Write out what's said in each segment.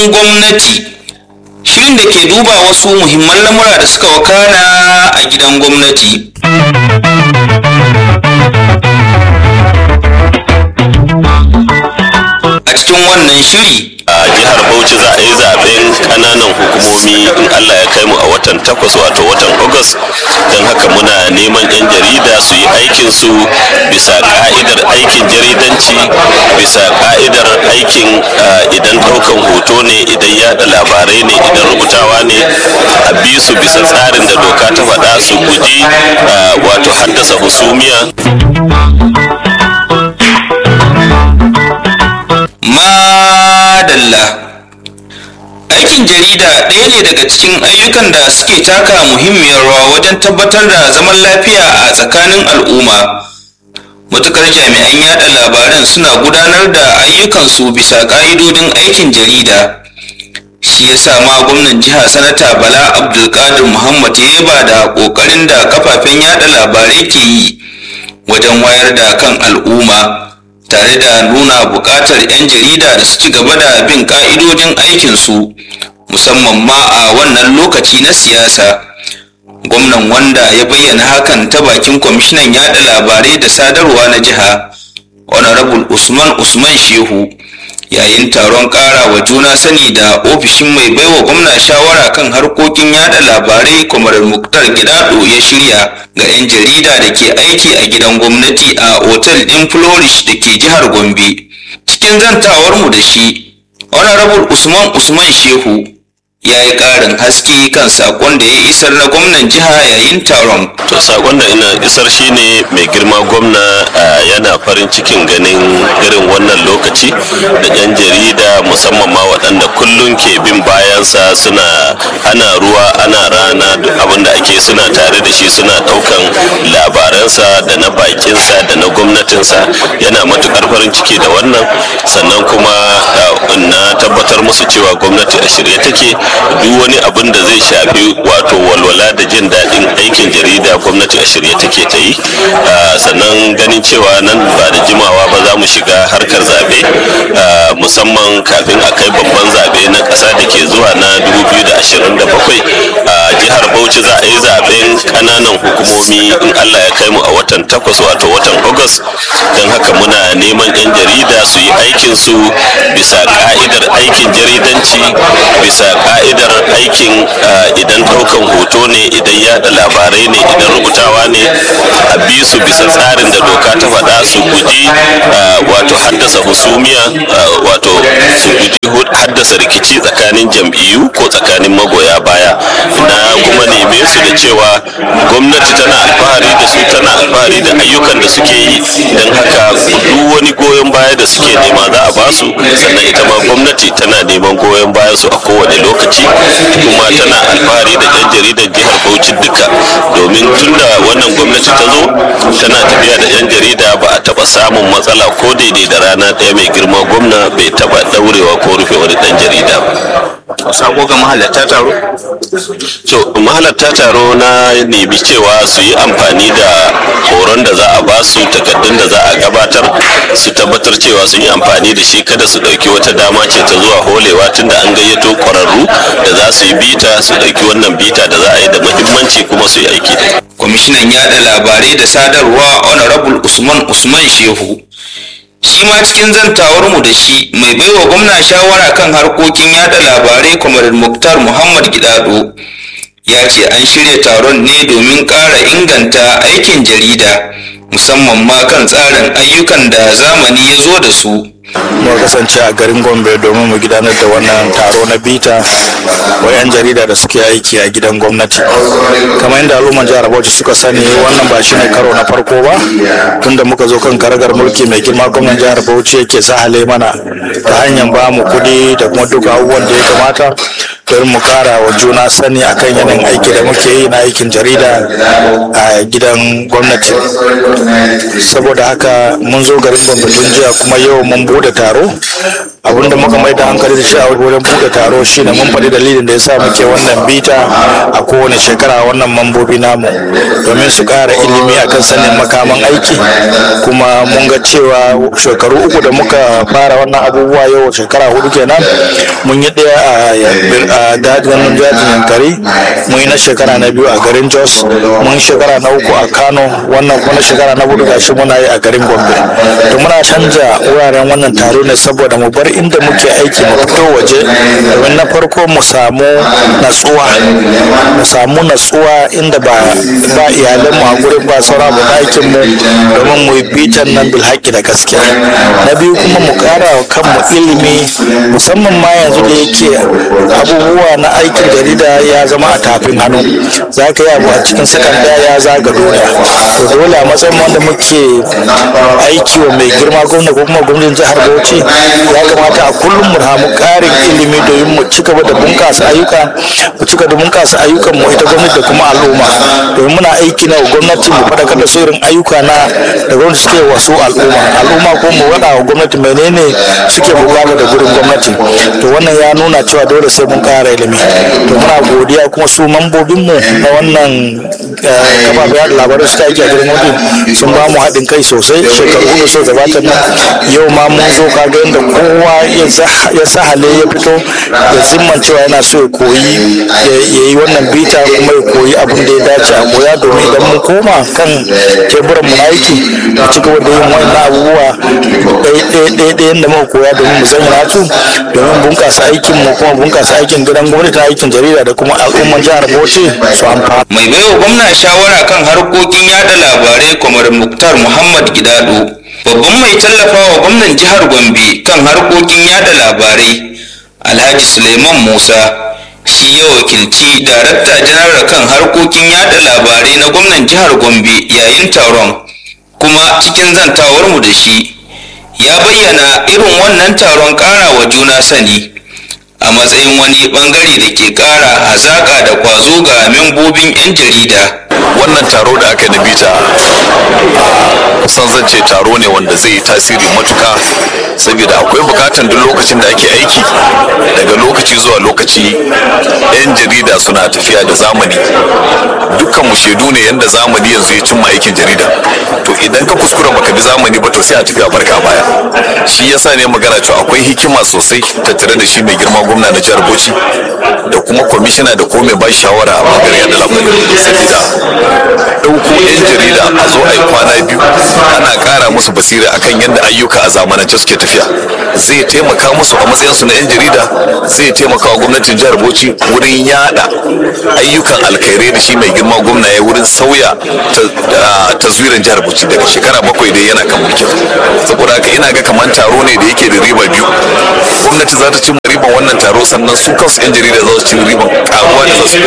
gidan gwamnati shirin da ke duba wasu muhimman lamura da suka wakana a gidan gwamnati a cikin wannan shiri a jihar bauchi za a yi zaben kananan hukumomi in allah ya kai mu a watan takwas wato watan agus don haka muna neman 'yan jarida su yi aikin su bisa ka'idar aikin jaridanci bisa ka'idar aikin ah, idan daukan hoto ne idan yada labarai ne idan rubutawa ne a bi su bisa tsarin da doka ta faɗa su guji ah, wato haddasa husumiya madalla aikin jarida ɗaya ne daga cikin ayyukan da suke taka muhimmiyar rawa wajen tabbatar da zaman lafiya a tsakanin al'umma matukar jami'an yada labaran suna gudanar da ayyukansu bisa ƙa'idodin aikin jarida shi ya sa ma gwamnan jiha sanata bala abdulkadir muhammad ya yaba da ƙoƙarin da kafafen yada labarai ke yi wajen wayar da kan al'umma tare da nuna buƙatar 'yan jarida da su ci gaba da bin ƙa'idodin aikinsu musamman ma a wannan lokaci na siyasa gwamnan wanda ya bayyana hakan ta bakin kwamishinan yada labarai da sadarwa na jiha honorable usman usman shehu yayin taron ƙara wa juna sani da ofishin mai baiwa gwamna shawara kan harkokin yada labarai kwamarar muktar gidado ya shirya ga 'yan jarida da ke aiki a gidan gwamnati a otal ɗin flourish da ke jihar gombe cikin zantawarmu da shi honorable usman usman shehu ya yi ƙarin haske kan saƙon da ya isar na gwamnan jiha yayin taron to sakon da ina isar shine mai girma gwamna ah, yana farin cikin ganin irin wannan lokaci da yan jarida musamman ma waɗanda kullum ke bin bayansa suna ana ruwa ana rana duk abin da ake suna tare da shi suna ɗaukan labaransa da na bakinsa da na gwamnatinsa yana matukar farin ciki da wannan sannan kuma ah, na tabbatar musu cewa gwamnati a shirye take duk wani abin da zai shafi wato walwala da jin daɗin aikin jarida gwamnati a shirye take ta yi Ah, sannan ganin cewa nan ba da jimawa ba za mu shiga harkar zaɓe ah, musamman kafin a kai babban zaɓe na ƙasa da ke zuwa na 2027 a jihar bauchi za a yi zaɓen ƙananan hukumomi in allah ya kai mu a watan takwas wato watan agus don haka muna neman 'yan jarida su yi aikin su bisa ka'idar aikin jaridanci bisa ka'idar aikin ah, idan ɗaukan hoto ne idan yada labarai ne idan rubutawa ne a bi su bisa tsarin da doka ta faɗa su guji ah, wato haddasa husumiya ah, wato su guji hu- haddasa rikici tsakanin jam'iyyu ko tsakanin magoya baya na kuma neme su da cewa gwamnati tana alfahari da su tana alfahari da ayyukan da suke yi don haka duk wani goyon baya da suke nema za a basu sannan ita ma gwamnati tana neman goyon bayan su a kowane lokaci kuma tana alfahari da yan jaridar jihar bauchi duka domin tunda wannan gwamnati ta zo tana tafiya da yan jarida ba a taba samun matsala ko daidai da rana ɗaya mai girma gwamna bai taba daurewa ko rufe wani dan jarida ba sako ga mahalarta taro to mahalarta taro na nemi cewa su yi amfani da horon da za a ba su takardun da za a gabatar su tabbatar cewa sun yi amfani da shi kada su ɗauki wata dama ce ta zuwa holewa tunda an gayyato ƙwararru da za su yi bita su ɗauki wannan bita da za a yi da muhimmanci kuma su yi aiki da ita. kwamishinan yada labarai da sadarwa honorable usman usman shehu shi ma cikin zantawarmu da shi mai baiwa gwamna shawara kan harkokin yada labarai kwamarin muktar muhammad gidado ya ce an shirya taron ne domin ƙara inganta aikin jarida musamman ma kan tsarin ayyukan da zamani ya zo da su mu kasance a garin gombe domin mu gudanar da wannan taro na bita wa 'yan jarida da suke aiki a gidan gwamnati kamar yadda al'umman jihar bauchi suka sani wannan ba shi ne karo na farko ba tunda muka zo kan karagar mulki mai girma gwamnan jihar bauchi yake sahale mana ta hanyar ba mu kuɗi da kuma duka abubuwan da ya kamata don mu kara wa juna sani akan yanayin aiki da muke yi na aikin jarida a gidan gwamnati saboda haka mun zo garin gombe tun jiya kuma yau mun bude taro abinda muka mai da hankali da shi a wurin bude taro shine mun faɗi dalilin da yasa muke wannan bita a kowane shekara wannan mambobi namu domin su ƙara ilimi akan sanin makaman aiki kuma mun ga cewa shekaru uku da muka fara wannan abubuwa yau shekara hudu kenan mun yi ɗaya a dajin jajin yankari mun yi na shekara na biyu a garin jos mun yi shekara na uku a kano wannan kuma na shekara na hudu gashi muna yi a garin gombe to muna canja wuraren wannan taro ne saboda mu bar inda muke aiki mu fito waje domin na farko mu samu natsuwa mu samu natsuwa inda ba ba iyalan mu a gurin ba sauran mu aikin mu domin mu yi bitan nan bil haƙƙi da gaskiya na biyu kuma mu ƙara wa kanmu ilimi musamman ma yanzu da yake abubuwa na aikin jarida ya zama a tafin hannu za ka yi abu a cikin sakanda ya zaga duniya to dole a matsayin wanda muke aiki wa mai girma gwamna ko kuma gwamnatin jihar bauchi ya kamata a kullum mu samu ƙarin ilimi domin mu ci gaba da bunƙasa ayyuka mu ci gaba da bunƙasa ayyukan mu ita gwamnati da kuma al'umma domin muna aiki na gwamnati mu faɗakar da su irin ayyuka na da gwamnati suke wasu al'umma al'umma ko mu waɗa wa gwamnati menene suke bukata da gurin gwamnati to wannan ya nuna cewa dole sai mun ƙara ilimi to muna godiya kuma su mambobin mu na wannan kafafen yada labarai suka aiki a gidan gwamnati sun ba mu haɗin kai sosai shekaru da so gabatar nan yau ma mun zo kaga yadda kowa ya sahale ya fito ya zimman cewa yana so ya koyi ya yi wannan bita kuma ya koyi abin da ya dace a koya domin idan mun koma kan teburan mu na aiki mu ci gaba da yin wannan abubuwa ɗaya ɗaya da muka koya domin mu zanya su domin bunƙasa aikin mu kuma bunƙasa aikin gidan gwamnati na aikin jarida da kuma al'umman jihar Bauchi su amfana. mai baiwa gwamna shawara kan harkokin yada labarai kamar muktar muhammad gidado babban mai tallafawa gwamnan jihar gombe kan harkokin yada labarai alhaji suleiman musa shi ya wakilci darakta janar kan harkokin yada labarai na gwamnan jihar gombe yayin taron kuma cikin zantawarmu da shi ya bayyana irin wannan taron ƙara wa juna sani a matsayin wani bangare da ke ƙara hazaƙa da kwazo ga membobin 'yan jarida wannan taro da aka yi na bita kusan zan ce taro ne wanda zai yi tasiri matuka saboda akwai bukatan duk lokacin da ake aiki daga lokaci zuwa lokaci 'yan jarida suna tafiya da zamani dukkan mu shaidu ne yadda zamani yanzu ya cimma aikin jarida to idan ka kuskura baka bi zamani ba to sai a tafi a barka baya shi yasa ne magana cewa akwai hikima sosai tattare da shi mai girma gwamna na jihar bauchi da kuma kwamishina da ko mai ba shawara a bangaren yada labarai saboda ɗauko 'yan jarida a zo a yi kwana biyu ana ƙara musu basira akan yadda ayyuka a zamanance suke tafiya zai taimaka musu a matsayinsu na 'yan jarida zai taimaka wa gwamnatin jihar bauchi wurin yada ayyukan alkhairai da shi mai girma gwamna ya wurin sauya taswirin jihar bauchi daga shekara bakwai dai yana kan mulkin saboda haka ina ga kamar taro ne da yake da riba biyu gwamnati za ta ci riban wannan taro sannan su kansu 'yan jarida za su ci riban karuwa da za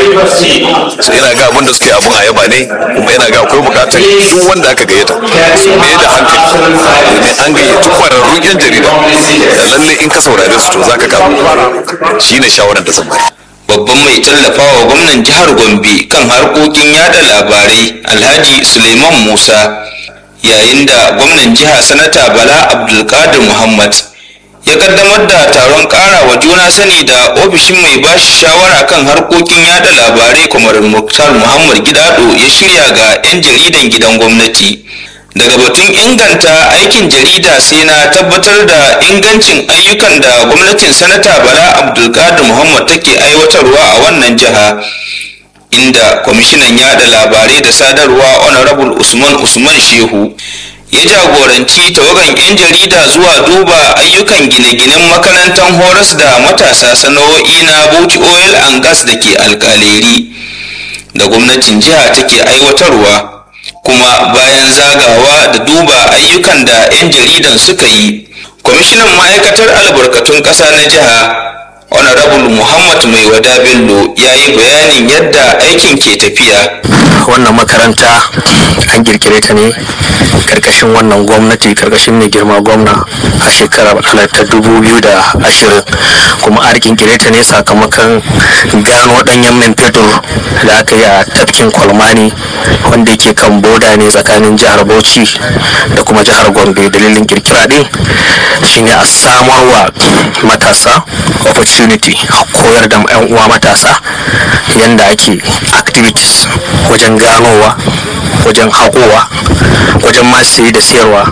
su ina ga abin da suke abun a yaba ne kuma ina ga akwai bukatar duk wanda aka gayyata su ne da hankali domin an gayyaci kwararrun 'yan jarida da lalle in ka saurare su to za ka karu shine shawarar da zan bayar babban mai tallafawa gwamnan jihar gombe kan harkokin yada labarai alhaji suleiman musa yayin da gwamnan jiha sanata bala abdulkadir muhammad ya kaddamar da taron kara wa juna sani da ofishin mai bashi shawara kan harkokin yada labarai kamar muktar muhammad gidado ya shirya ga 'yan jaridan gidan gwamnati daga batun inganta aikin jarida sai na tabbatar da ingancin ayyukan da gwamnatin sanata bala abdulkadir muhammad take aiwatarwa a wannan jiha inda kwamishinan yada labarai da sadarwa honorable usman usman shehu ya jagoranci tawagan 'yan jarida zuwa duba ayyukan gine-ginen makarantar horas da matasa sana'o'i na bauchi oil and gas da ke alkaleri da gwamnatin jiha take aiwatarwa kuma bayan zagawa da duba ayyukan da 'yan jaridan suka yi kwamishinan ma'aikatar albarkatun ƙasa na jiha honorable muhammad mai wada bello ya yi bayanin yadda aikin ke tafiya wannan makaranta an kirkire ta ne karkashin wannan gwamnati karkashin mai girma gwamna a shekarar ta dubu biyu da ashirin kuma an kirkire ta ne sakamakon gano ɗanyen man fetur da aka yi a tafkin kwalmani wanda yake kan boda ne tsakanin jihar bauchi da kuma jihar gombe dalilin kirkira din shine a samarwa matasa opportunity a koyar da 'yan uwa matasa yadda ake activities wajen ganowa wajen haƙowa wajen masu da siyarwa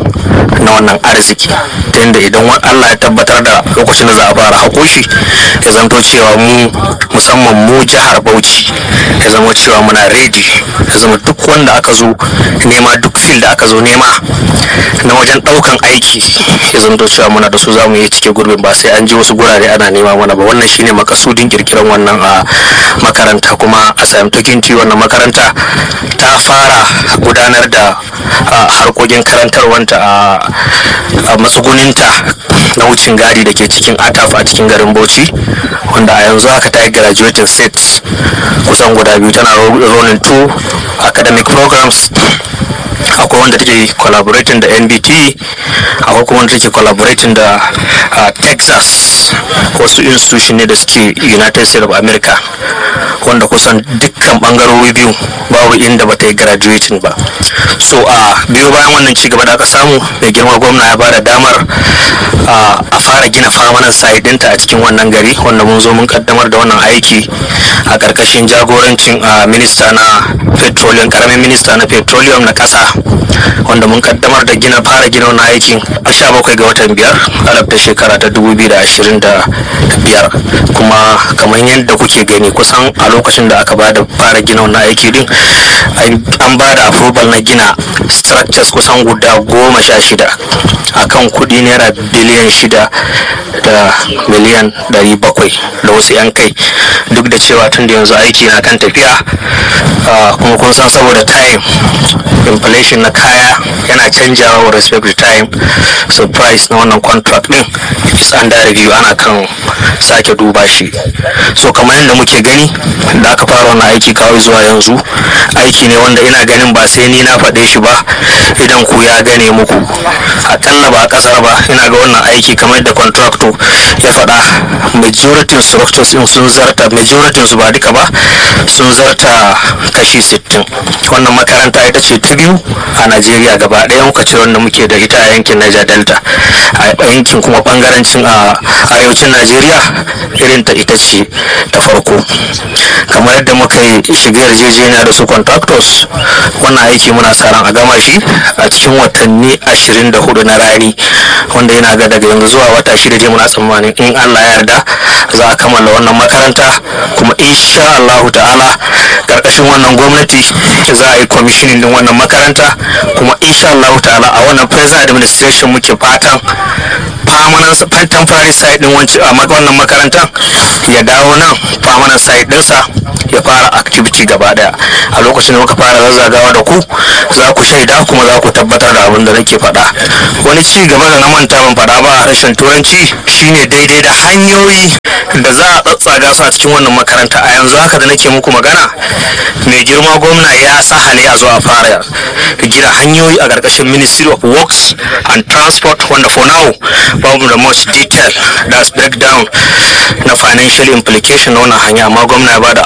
na wannan arziki ta yadda idan wa- Allah ya tabbatar da lokacin da za a fara haƙo shi ya zanto cewa mu musamman mu jihar Bauchi ya zama cewa muna ready ya zama duk wanda aka zo nema duk fil da aka zo nema na wajen ɗaukan aiki ya zanto cewa muna da su za mu iya cike gurbin ba sai an ji wasu gurare ana nema mana ba wannan shine makasudin kirkiran wannan a makaranta kuma a sayamtakinti wannan makaranta ta fara gudanar da a, harkokin karantarwanta a a matsuguninta na wucin gadi da ke cikin ataf a cikin garin bauchi wanda a yanzu haka ta yi graduating sets kusan guda biyu tana rolling two academic programs akwai wanda take collaborating da nbt akwai kuma wanda take collaborating da uh, texas wasu institution ne da suke united states of america wanda kusan dukkan bangarori biyu babu inda ba ta yi graduating ba so a biyo bayan wannan ci gaba da aka samu mai girma gwamna ya bada damar uh, a fara gina famanan site ɗinta a cikin wannan gari wanda mun zo mun kaddamar da wannan aiki a ƙarƙashin jagorancin uh, minista na petroleum karamin minista na petroleum na ƙasa wanda mun kaddamar da gina fara gina wannan aikin a 17 ga watan biyar alaf ta shekara ta 2025 kuma kamar yadda kuke gani kusan a lokacin da aka bada fara gina wannan aiki din an- an bada approval na gina structures kusan guda goma sha shida akan kudi naira biliyan shida da miliyan ɗari bakwai da wasu yan kai duk da cewa tun da yanzu aiki na kan tafiya ah, kuma kun san saboda time inflation na kaya yana canjawa with respect to time so price na wannan contract din is under review ana kan sake duba shi so kamar yadda muke gani da aka fara wannan aiki kawai zuwa yanzu aiki ne wanda ina ganin ba sai ni na faɗe shi ba idan ku ya gane muku akalla ba kasar ba ina ga wannan aiki kamar yadda contractor ya faɗa majority structures din sun zarta majority su ba duka ba sun zarta kashi 60 wannan makaranta ita ce ta biyu a najeriya gaba ɗaya muka ce wanda muke da ita a yankin niger delta a yankin kuma bangarancin a arewacin najeriya irin ta ita ce ta farko kamar yadda muka yi shiga yarjejeniya da su contractors wannan aiki muna sa ran a gama shi a cikin watanni 24 na rani wanda yana ga daga yanzu zuwa wata shida je muna tsammanin in allah ya yarda za a kammala wannan makaranta kuma insha allahu ta'ala karkashin wannan gwamnati za a yi kwamishinin din wannan makaranta kuma insha allahu ta'ala a wannan present administration muke fatan permanent temporary site din wanci- a mak- wannan makarantar ya dawo nan permanent site dinsa ya fara activity gaba daya a lokacin da muka fara zazzagawa da ku za ku shaida kuma za ku tabbatar da abin da nake faɗa wani ci gaba da na manta ban faɗa ba a harshen turanci shine daidai da hanyoyi da za a tsatsaga su a cikin wannan makaranta a yanzu haka da nake muku magana mai girma gwamna ya sahale a zo a fara gina hanyoyi a ƙarƙashin ministry of works and transport wanda for now babu da much detail that's breakdown na financial implication na wannan hanya amma gwamna ya bada